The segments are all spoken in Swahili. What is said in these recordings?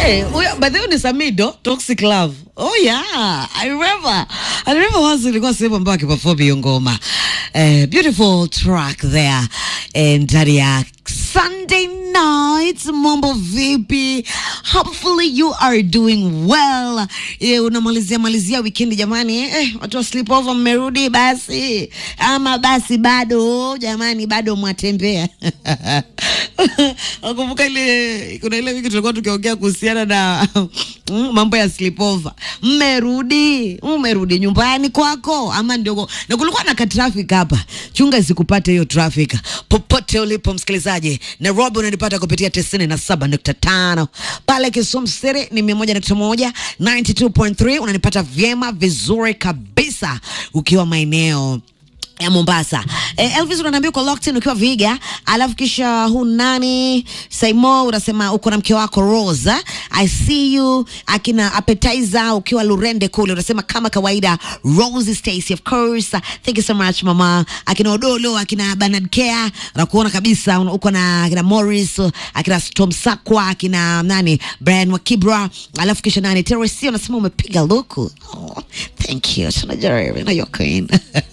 Hey, huyo by the way ni Samido Toxic Love. Oh yeah, I remember. I remember once ilikuwa sehemu ambayo akiperform hiyo ngoma. Eh, beautiful track there. And ndani ya Sunday night, mambo vipi? Hopefully you are doing well. Eh, unamalizia malizia weekend jamani. Eh, watu wa sleepover mmerudi basi. Ama basi bado jamani bado mwatembea. Nakumbuka ile kuna ile wiki tulikuwa tukiongea kuhusiana na mm, mambo ya sleepover. Mmerudi, mmerudi nyumbani kwako ama ndio? Na kulikuwa na ka traffic hapa, chunga isikupate hiyo traffic popote ulipo msikilizaji. Nairobi unanipata kupitia tisini na saba nukta tano pale Kisumu City ni mia moja nukta moja 92.3 unanipata vyema vizuri kabisa ukiwa maeneo ya Mombasa. Eh, Elvis unaniambia uko locked in ukiwa Viga, alafu kisha hu nani Saimo unasema uko na mke wako Rose. I see you akina appetizer ukiwa Lurende kule unasema kama kawaida Rose Stacy of course. Thank you so much mama. Akina Odolo, akina Bernard Care, nakuona kabisa una- uko na akina Morris, akina Tom Sakwa, akina nani Brian Wakibra, alafu kisha nani Teresi unasema umepiga luku. Oh, thank you. Tunajua na your queen.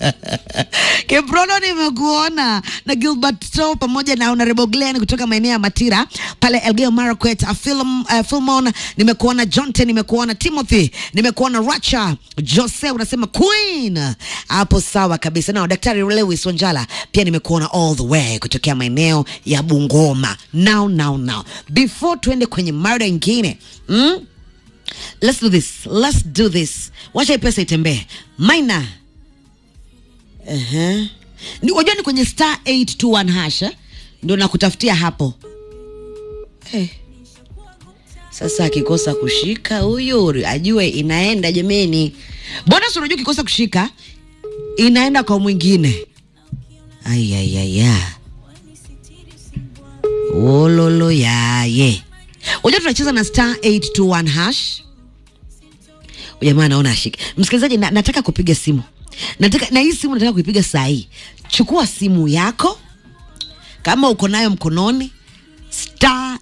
Kibrono nimekuona na Gilbert Toe pamoja na Honorable Glenn kutoka maeneo ya Matira pale Elgeyo Marakwet. Uh, Film, uh, Filmon nimekuona, Jonte nimekuona, Timothy nimekuona, Racha Jose unasema Queen hapo, sawa kabisa. Na Daktari Lewis Wanjala pia nimekuona all the way kutokea maeneo ya Bungoma. Now, now, now before tuende kwenye mada ingine mm? Let's do this. Let's do this. Wacha hii pesa itembee. Maina. Uh-huh. Ni wajua ni kwenye star 821 hash eh? Ndio nakutafutia hapo. Eh. Sasa akikosa kushika huyu ajue inaenda jameni. Bonus unajua kikosa kushika inaenda kwa mwingine. Ayayaya. Wololo yaye. Unajua tunacheza na star 821 hash. Jamaa naona ashike. Msikilizaji na, nataka kupiga simu. Nataka na hii simu nataka kuipiga saa hii. Chukua simu yako kama uko nayo mkononi star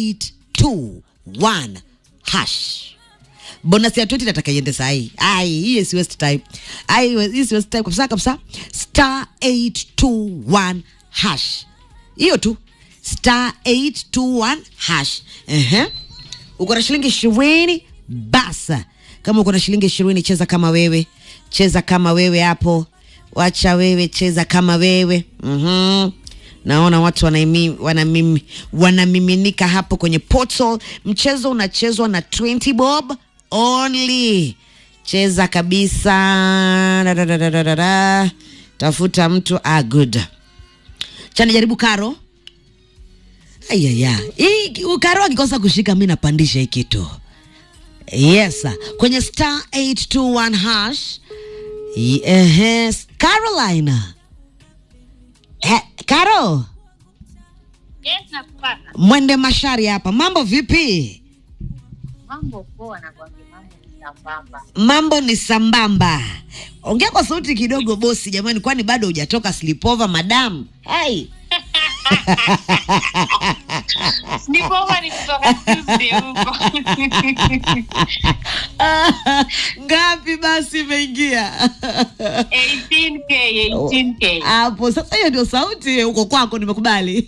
821 hash. Bonus ya 20 nataka iende saa hii. Ai, hii si waste time. Ai, hii si waste time kabisa kabisa. Star 821 hash. Hiyo tu. Star 821 hash. Ehe. Uko na shilingi ishirini basa. Kama uko na shilingi ishirini cheza kama wewe, cheza kama wewe hapo, wacha wewe cheza kama wewe. Mhm. Naona watu wanaimi, wanamimi, wanamiminika hapo kwenye portal. Mchezo unachezwa na 20 bob only. Cheza kabisa. Da, da, da, da, da, da, da. Tafuta mtu ah, good. Chani jaribu karo. Ayaya, hii ukaro akikosa kushika, mi napandisha hii kitu. Yes, sir. kwenye star 821 hash. Yes, Carolina. Eh, Caro, Yes, nakupata. mwende mashari hapa. Mambo vipi? Mambo poa na kwambia mambo ni sambamba. Mambo ni sambamba. Ongea kwa sauti kidogo bosi, jamani, kwani bado hujatoka sleepover madam? Hey. Nipova ni kutoka Tuesday huko. Ngapi basi imeingia? 18k, 18k. hapo sasa hiyo ndio sauti huko kwako nimekubali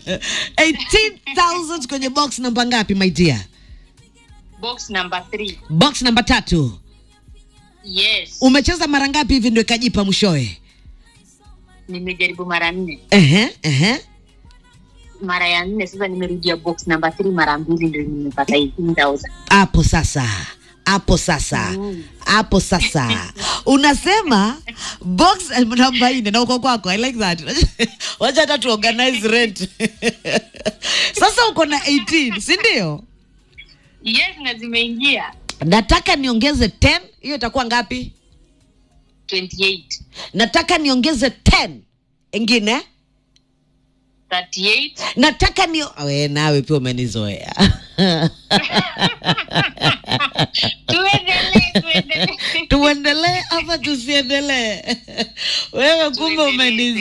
18000 kwenye box namba ngapi my dear Box number 3. box namba tatu Yes. umecheza mara ngapi hivi ndio ikajipa mwishowe Nimejaribu mara nne. ehe ehe Mara ya nne sasa nimerudia box number 3 mara mbili ndio nimepata 18000. hapo sasa hapo sasa Mm. hapo sasa unasema box namba nne na uko kwako i like that wacha hata tu organize rent sasa uko na 18 si ndio Yes, na zimeingia nataka niongeze 10 hiyo itakuwa ngapi 28, nataka niongeze 10 ingine 38. nataka ni we nawe pia umenizoea Tuendelee, tuendelee. tuendelee ama tusiendelee wewe kumbe Tuendelee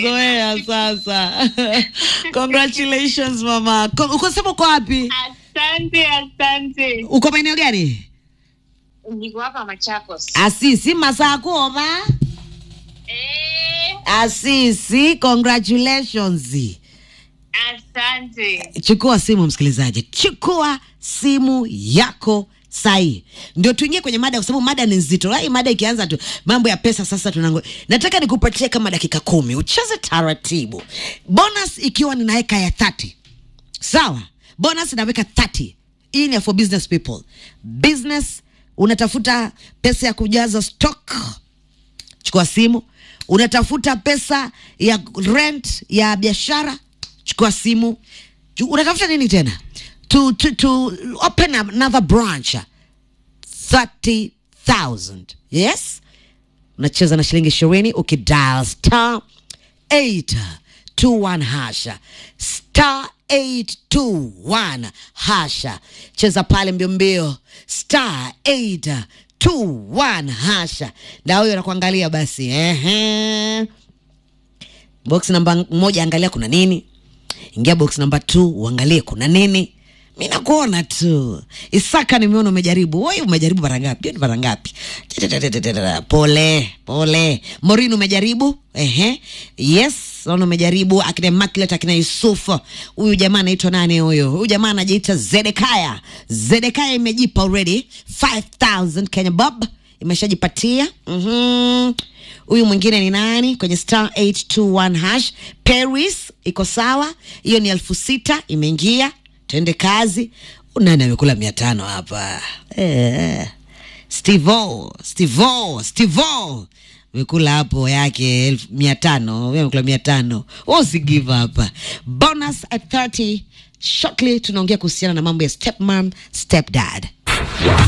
umenizoea sasa congratulations mama Ko- uko sema uko wapi Asante Asante, asante. uko maeneo gani Niko hapa Machakos. asisi masakuova Eh, asisi congratulations asante. chukua simu msikilizaji chukua simu yako sahi ndio tuingie kwenye mada kwa sababu mada ni nzito hii mada ikianza tu mambo ya pesa sasa tunango nataka nikupatie kama dakika kumi ucheze taratibu bonus ikiwa ninaweka ya 30 sawa bonus inaweka 30 hii ni ya for business people business unatafuta pesa ya kujaza stock chukua simu unatafuta pesa ya rent ya biashara chukua simu Chu- unatafuta nini tena to, to, to open another branch 30000 yes unacheza na shilingi ishirini ukidial star 821 hasha star 821 hasha cheza pale mbio mbio star 821 hasha na huyo anakuangalia basi ehe box namba moja angalia kuna nini ingia box namba t uangalie kuna nini mi nakuona tu isaka nimeona umejaribu woi umejaribu mara ngapi hiyo ni mara ngapi Tetetetetete. pole pole morin umejaribu ehe yes naona umejaribu akina maklet akina yusufu huyu jamaa anaitwa nani huyu huyu jamaa anajiita zedekaya zedekaya imejipa already 5000 kenya bob imeshajipatia mhm huyu mwingine ni nani kwenye star 821 hash paris iko sawa hiyo ni elfu sita imeingia twende kazi nani amekula mia tano hapa eh. stivo stivo stivo amekula hapo yake elfu mia tano Wewe amekula mia tano usi give up bonus at 30 shortly tunaongea kuhusiana na mambo ya stepmom stepdad